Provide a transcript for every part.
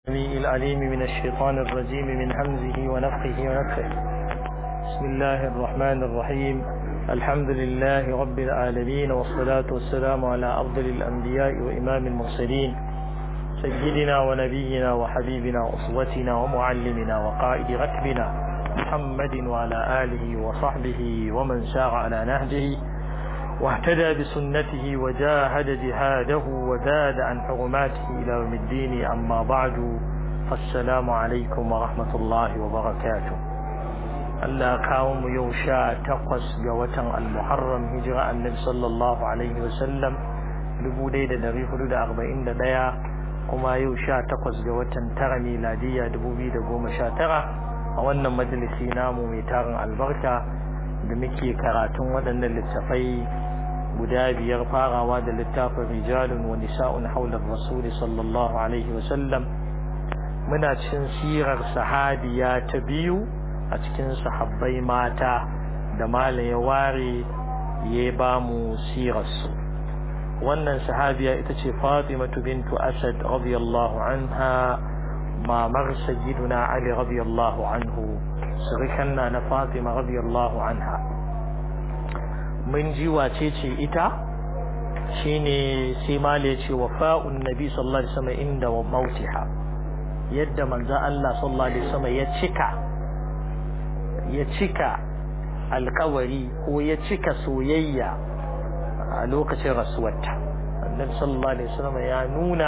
السميع العليم من الشيطان الرجيم من همزه ونفخه ونفخه بسم الله الرحمن الرحيم الحمد لله رب العالمين والصلاة والسلام على أفضل الأنبياء وإمام المرسلين سيدنا ونبينا وحبيبنا وأسوتنا ومعلمنا وقائد ركبنا محمد وعلى آله وصحبه ومن سار على نهجه واهتدى بسنته وجاهد جهاده وزاد عن حرماته إلى يوم الدين أما بعد فالسلام عليكم ورحمة الله وبركاته Allah kawo mu yau sha takwas ga watan al-Muharram hijira annabi sallallahu alaihi wasallam dubu ɗaya da dari hudu da arba'in da ɗaya kuma yau sha takwas ga watan tara miladiyya dubu biyu da goma sha tara a wannan majalisi namu mai tarin albarka da muke karatun waɗannan littafai guda biyar farawa da littafin rijalun wa nisa'un haular rasuli sallallahu alaihi wasallam muna cikin sirar sahabiya ta biyu a cikin sahabbai mata da malam ya ware ya ba mu sirarsu wannan sahabiya ita ce fatimatu bintu asad radiyallahu anha mamar sayyiduna ali radiyallahu anhu surukan na na fatima radiyallahu anha mun ji wace ce ita shine sai male ce wafa'un nabi sallallahu alaihi wasallam inda mautiha yadda manzo Allah sallallahu alaihi wasallam ya cika ya cika alkawari ko ya cika soyayya a lokacin rasuwarta annabi sallallahu alaihi wasallam ya nuna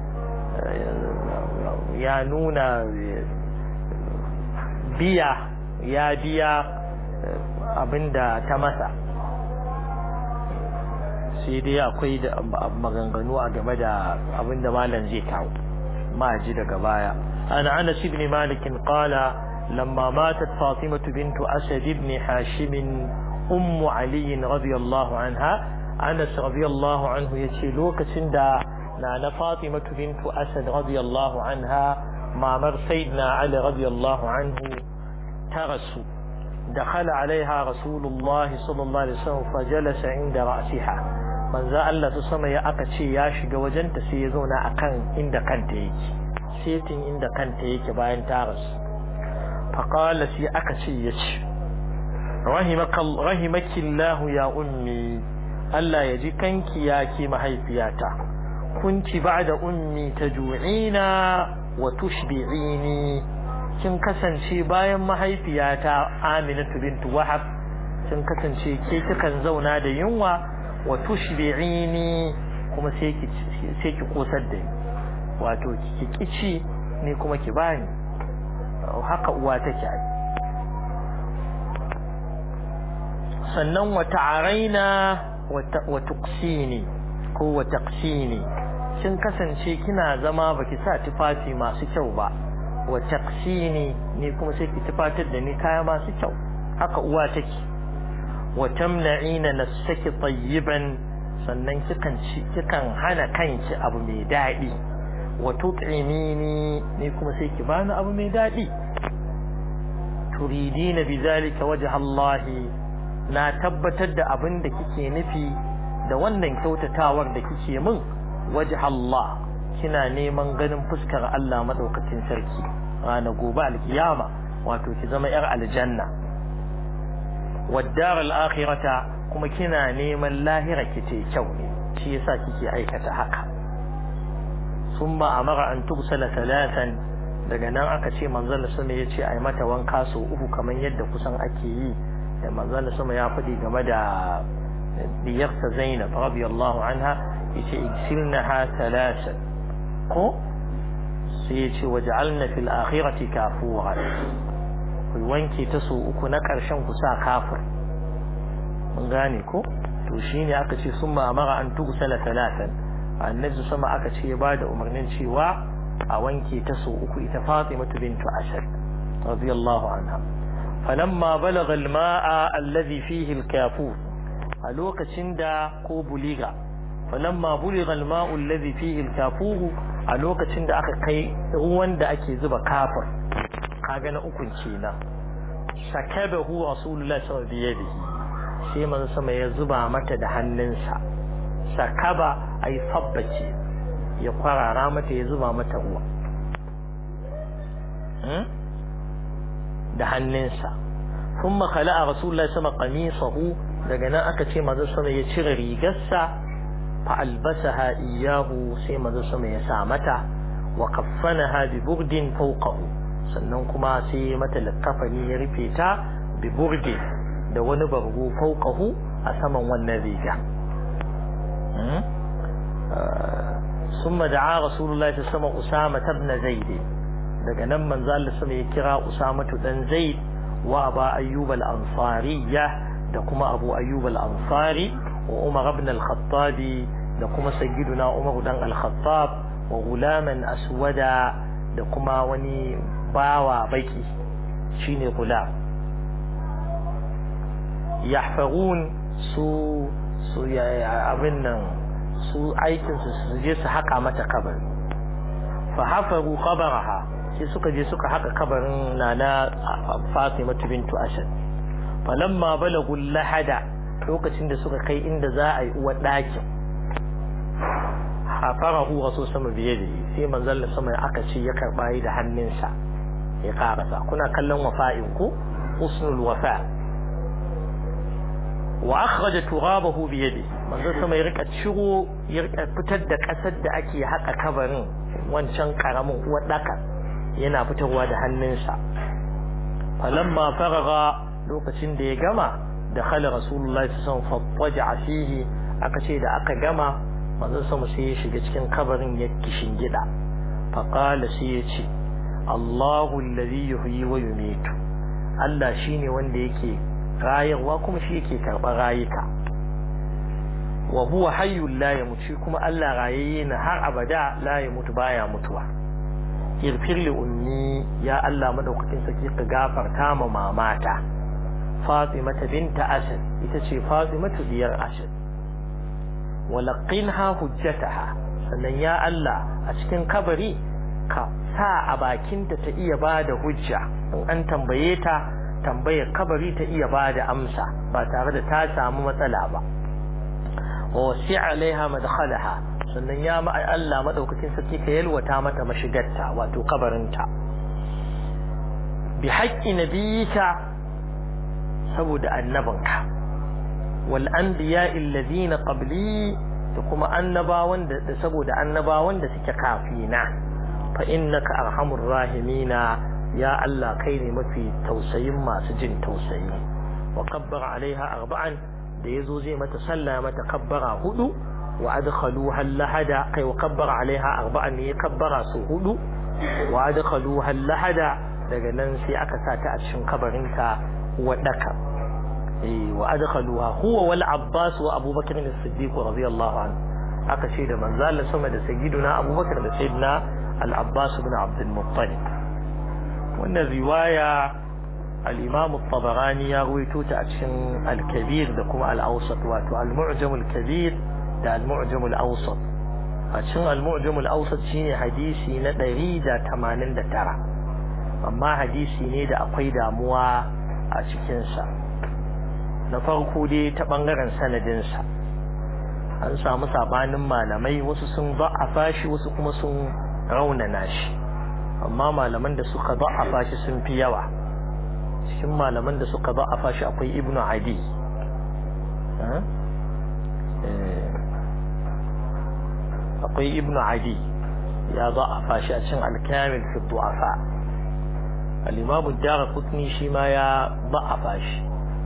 ya nuna biya ya biya abinda ta masa sai dai akwai da maganganu a game da abinda malam zai kawo ma ji daga baya ana anas ibn malik qala lamma matat fatimah bint asad ibn hashim um ali radiyallahu anha anas radiyallahu anhu yace lokacin da nana fatimah bint asad radiyallahu anha mamar sayyidina ali radiyallahu anhu ta rasu دخل عليها رسول الله صلى الله عليه وسلم فجلس عند رأسها manzo Allah su sama ya aka ce ya shiga wajenta sai ya zauna akan inda kanta yake setin inda kanta yake bayan ta rasu faqala sai aka ce ya ce rahimaki Allah ya ummi Allah ya ji kanki ya ke mahaifiyata kunci ba'da ummi taju'ina wa tushbi'ini kin kasance bayan mahaifiyata Aminatu bintu Wahab kin kasance ke kikan zauna da yunwa wa tushbi'ini kuma sai ki sai ki kosar da ni wato ki kici ni kuma ki bani haka uwa take ai sannan wa ta'araina wa tuqsini ko wa taqsini kin kasance kina zama baki sa tufafi masu kyau ba wa taqsini ni kuma sai ki tufatar da ni kaya masu kyau haka uwa take wa tamna'ina nafsaki tayyiban sannan kikan ci kikan hana kanki abu mai dadi wa tut'imini ni kuma sai ki bani abu mai dadi turidina bizalika wajha Allah na tabbatar da abin da kike nufi da wannan kyautatawar da kike min wajha Allah kina neman ganin fuskar Allah madaukakin sarki ranar gobe alkiyama wato ki zama yar aljanna waddar al'akhirata kuma kina neman lahira ki ce kyau ne shi yasa kike aikata haka summa amara an tubsala talatan daga nan aka ce manzon sama ya ce ai mata wanka so uku kamar yadda kusan ake yi da manzon sama ya faɗi game da diyarsa Zainab radiyallahu anha yace igsilnaha talatan ko sai ya ce waj'alna fil akhirati kafuran ku wanke ta so uku na ƙarshen ku sa kafir mun gane ko to shine aka ce summa amara an tugsala talatan annabi sama aka ce ya bada umarnin cewa a wanke ta so uku ita Fatima bintu Asad radiyallahu anha falamma balagha al-ma'a alladhi fihi al-kafur a lokacin da ko buliga falamma buligha al-ma'u alladhi fihi al-kafur a lokacin da aka kai ruwan da ake zuba kafir kaga na ukun kenan sakabahu rasulullahi sallallahu alaihi wasallam sai manzo sama ya zuba mata da hannunsa sakaba ai sabbace ya kwarara mata ya zuba mata ruwa da hannunsa kuma khala'a rasulullahi sama qamisahu daga nan aka ce manzo sama ya cire rigarsa fa albasaha iyahu sai manzo sama ya sa mata wa kaffanaha bi burdin fawqahu sannan kuma sai mata likafani ya rufe ta bi burdin da wani bargo fawqahu a saman wannan riga ثم دعا رسول الله صلى الله عليه وسلم أسامة بن زيد daga nan manzo Allah sama ya kira Usama dan Zaid wa Aba Ayyub al-Ansariyya da kuma Abu Ayyub al-Ansari wa Umar ibn al-Khattab da kuma sayyiduna Umar dan al-Khattab wa gulaman aswada da kuma wani bawa baki shine gulam yahfarun su su abin nan su aikin su su je su haka mata kabari fa hafaru qabaraha sai suka je suka haka kabarin nana Fatima bintu Asad falamma balagu lahada lokacin da suka kai inda za a yi uwar ɗakin hafarahu rasul sama biye da sai manzon sama aka ce ya karba yi da hannunsa ya karasa kuna kallon wafa'in ku husnul wafa wa akhraja turabahu bi yadi manzon sama ya rika ciro ya rika fitar da kasar da ake haka kabarin wancan karamin uwar daka yana fitarwa da hannunsa falamma faraga lokacin da ya gama da khala rasulullahi sallallahu alaihi wasallam fattaja fihi aka ce da aka gama manzon sama sai ya shiga cikin kabarin ya kishin gida faqala sai ya ce Allahu alladhi yuhyi wa yumitu Allah shine wanda yake rayarwa kuma shi yake karɓar rayuka wa huwa hayyul la yamutu kuma Allah rayayye na har abada la yamutu baya mutuwa irfir li ummi ya Allah madaukakin saki ka gafarta ma mamata Fatima binta Asad ita ce Fatima diyar Asad walaqinha hujjataha sannan ya Allah a cikin kabari ka sa a bakinta ta iya bada hujja in an tambaye ta tambayar kabari ta iya bada amsa ba tare da ta samu matsala ba wa wasi alaiha madkhalaha sannan ya ma Allah madaukakin sarki ka yalwata mata mashigarta wato kabarinta bi haqqi nabiyika saboda annabinka wal anbiya alladhina qabli da kuma annabawan da saboda annabawan da suke kafina fa innaka arhamur rahimina ya Allah kai ne mafi tausayin masu jin tausayi wa kabbara alaiha arba'an da yazo zai mata sallah mata kabbara hudu wa adkhaluha lahada kai wa kabbara alaiha arba'an ne kabbara su hudu wa adkhaluha lahada daga nan sai aka sa ta a cikin kabarinta wadaka eh wa adkhaluha huwa wal abbas wa abubakar as-siddiq radiyallahu anhu aka ce da manzo Allah sama da sayyiduna abubakar da sayyidina al-abbas ibn abd al-muttalib wannan riwaya al-imam at-tabarani ya ruwaito ta a cikin al-kabir da kuma al-awsat wato al-mu'jam al-kabir da al-mu'jam al-awsat a cikin al-mu'jam al-awsat shine hadisi na 189 amma hadisi ne da akwai damuwa a cikin sa na farko dai ta bangaren sanadin sa an samu sabanin malamai wasu sun da'afa shi wasu kuma sun raunana shi amma malaman da suka da'afa shi sun fi yawa cikin malaman da suka da'afa shi akwai ibnu adi akwai ibnu adi ya da'afa shi a cikin alkamil fi du'afa al-imam ad-darqutni shi ma ya da'afa shi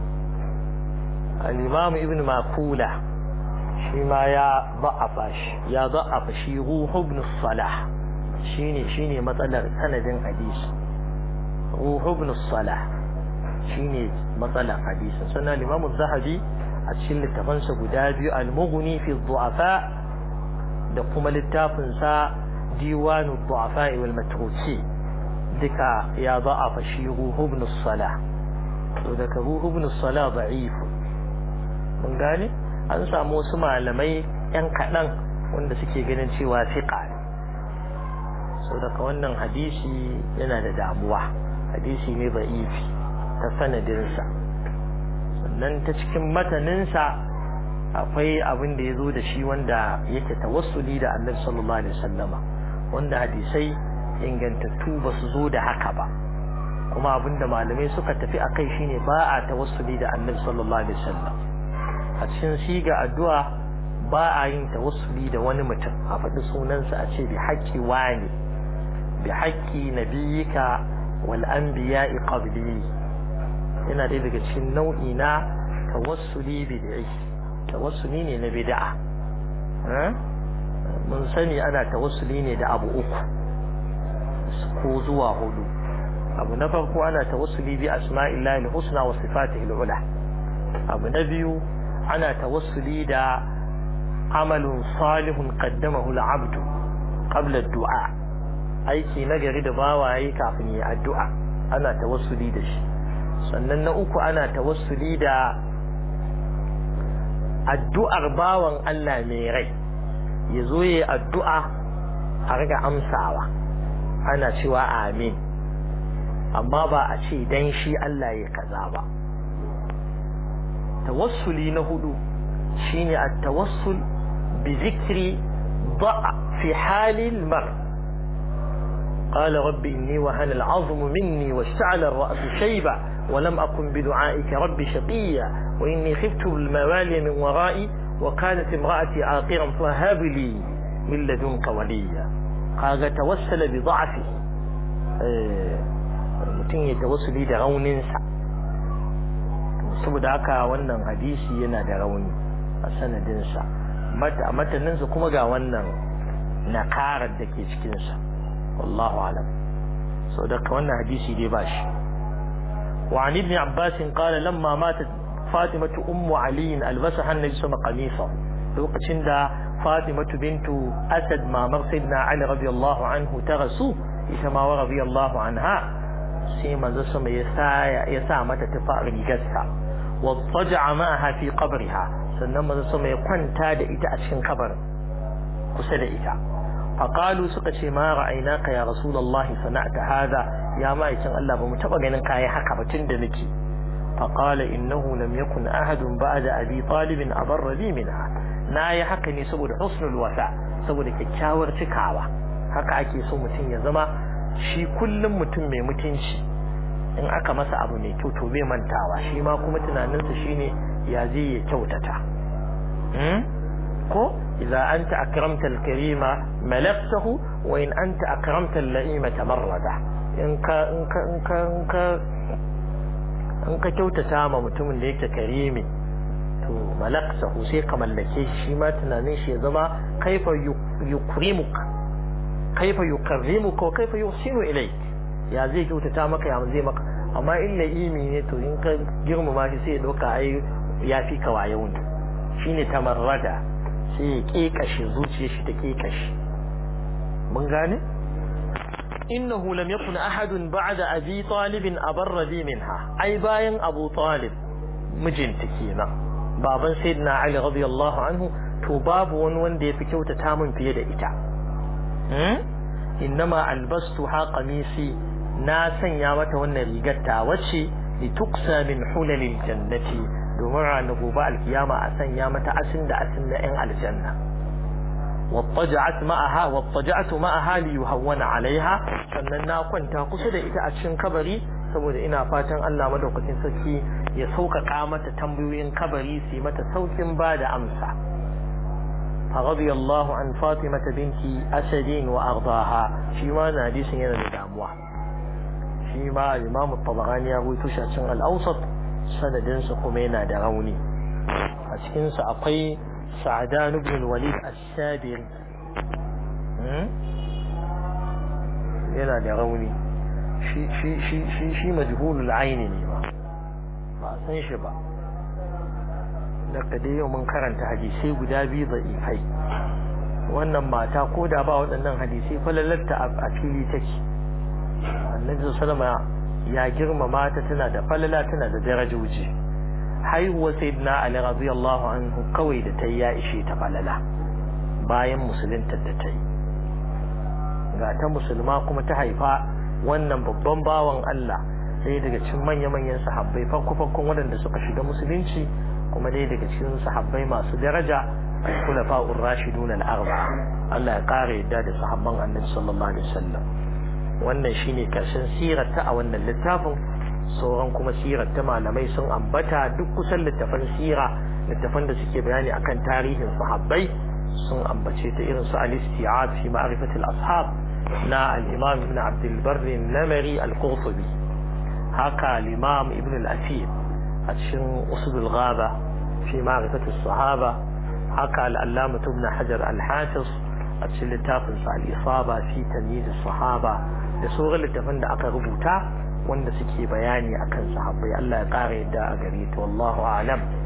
al-imam ibnu makula shi ma ya da'afa shi ya da'afa shi ruhu ibn salah shine shine matsalar sanadin hadisi ruhu ibn salah shine matsalar hadisi sannan Imam zahabi a cikin littafansa guda biyu al-mughni fi du'afa da kuma littafin sa diwanu du'afa wal matruki duka ya da'afa shi ruhu ibn salah to daga ruhu ibn salah da'if mun gane an samu wasu malamai yan kaɗan wanda suke ganin cewa fiqa ne sau daga wannan hadisi yana da damuwa hadisi ne ba'ifi ta sanadinsa sannan ta cikin mataninsa akwai abin da ya zo da shi wanda yake tawassuli da annabi sallallahu alaihi wasallama wanda hadisai ingantattu ba su zo da haka ba kuma abinda malamai suka tafi a kai shine ba a tawassuli da annabi sallallahu alaihi wasallam a cikin siga addu'a ba a yin tawassuli da wani mutum a faɗi sunansa a ce bi haƙƙi wani bi haƙƙi nabiyika wal anbiya'i qabli yana ɗaya daga cikin nau'i na tawassuli bid'i tawassuli ne na bid'a mun sani ana tawassuli ne da abu uku ko zuwa hudu abu na farko ana tawassuli bi asma'illahi al-husna wa sifatihi al-ula abu na biyu ana tawassuli da amalun salihun qaddamahu al-abd qabla ad-du'a aiki nagari da bawaye kafin yi addu'a ana tawassuli da shi sannan na uku ana tawassuli da addu'ar bawan Allah mai rai ya zo yi addu'a a riga amsawa ana cewa amin amma ba a ce dan shi Allah ya kaza ba tawassuli na hudu shine at-tawassul bi zikri da'a fi halil mar قال رب إني وهن العظم مني واشتعل الرأس شيبا ولم أكن بدعائك رب شقيا وإني خفت الموالي من ورائي وكانت امرأتي عاقرا فهب لي من لدنك وليا قال توسل بضعفه mutum ya tawassuli da rauninsa saboda haka wannan hadisi yana da rauni a sanadinsa a mataninsa kuma ga wannan nakarar da ke cikinsa wallahu alam sau da wannan hadisi dai ba shi وعن ابن عباس قال لما ماتت فاطمة أم علي ألبسها النبي صلى الله عليه وسلم لوقتين دا فاطمة بنت أسد ما مر سيدنا علي رضي الله عنه تغسو إسما رضي الله عنها سيما زسم يسا متى تفاء رجسها واضطجع معها في قبرها سنما زسم يقن تاد إتا أشكن قبر قسد إتا فقالوا سقشي ما رأيناك يا رسول الله صنعت هذا يا ما يسن الله بمتبقى أنك يا حكا بتندمكي فقال إنه لم يكن أحد بعد أبي طالب أبر لي منها na yi haka ne saboda husnul wasa saboda kyakkyawar cikawa haka ake so mutum ya zama shi kullum mutum mai mutunci in aka masa abu mai kyau to bai mantawa shi ma kuma tunaninsa shine ya zai ya kyautata ko idza anta akramta al-karima malaktahu wa in anta akramta al-la'ima tamarrada in ka in ka in ka in ka in ka kyautata ma mutumin da yake karimi to malaksahu sai ka mallake shi ma tunanin shi ya zama kaifa yukrimuk kaifa yukarrimuka wa kaifa yuhsinu ilayk ya zai kyautata maka ya zai maka amma in la'imi ne to in ka girmama shi sai ya dauka ai ya fi ka wayo ne shine tamarrada sai ya kekashe zuciyar shi ta kekashe mun gane إنه لم يكن أحد بعد أبي طالب أبر بي منها أي باين أبو طالب مجن تكينا بابا سيدنا علي رضي الله عنه تباب ونون دي في كوتة تامن في يد إتا إنما ألبستها قميصي ناسا يامت ون ريقتا وشي لتقسى من حلل الجنة دمرع نقوباء القيامة أسن يامت أسن دا أسن إن على الجنة واضطجعت معها واضطجعت معها ليهون عليها sannan na kwanta kusa da ita a cikin kabari saboda ina fatan Allah madaukakin sarki ya sauƙaƙa mata tambayoyin kabari su yi mata saukin ba da amsa فرضي الله عن فاطمة بنت أسد وأرضاها شيما ناديس ينا لدعموا شيما الإمام الطبغاني يقول تشعشن الأوسط سندن سقمينا دروني أتكن سأقي سعدان بن الوليد السابري yana da rauni shi majhulul aini ne ba ba san shi ba daga dai yau mun karanta hadisai guda biyu ifai wannan mata ko da ba waɗannan hadisai falalarta a fili take annabi sallama ya girmama ta tana da falala tana da darajoji haihuwa sayyidina ali radiyallahu anhu kawai da ta yi ya ishe ta falala bayan musulunta da ta yi ga ta musulma kuma ta haifa wannan babban bawan Allah sai daga cikin manya-manyan sahabbai farko-farkon waɗanda suka shiga musulunci kuma dai daga cikin sahabbai masu daraja khulafa'ur rashidun al-arba Allah ya kare yadda da sahabban Annabi sallallahu alaihi wasallam wannan shine karshen sirarta a wannan littafin sauran kuma sirarta malamai sun ambata duk kusan littafan sira littafan da suke bayani akan tarihin sahabbai sun ambace ta irin su al-isti'ab fi ma'rifatil ashab na al-imam ibn abd al-barr an-namari al-qurtubi haka al-imam ibn al-asir a cikin usul al-ghaba fi ma'rifatis sahaba haka al-allama ibn hajar al-hafiz a cikin littafin sa al-isaba fi tamyiz as-sahaba da sauran littafan da aka rubuta wanda suke bayani akan sahabbai Allah ya kare yadda a gare ta wallahu a'lam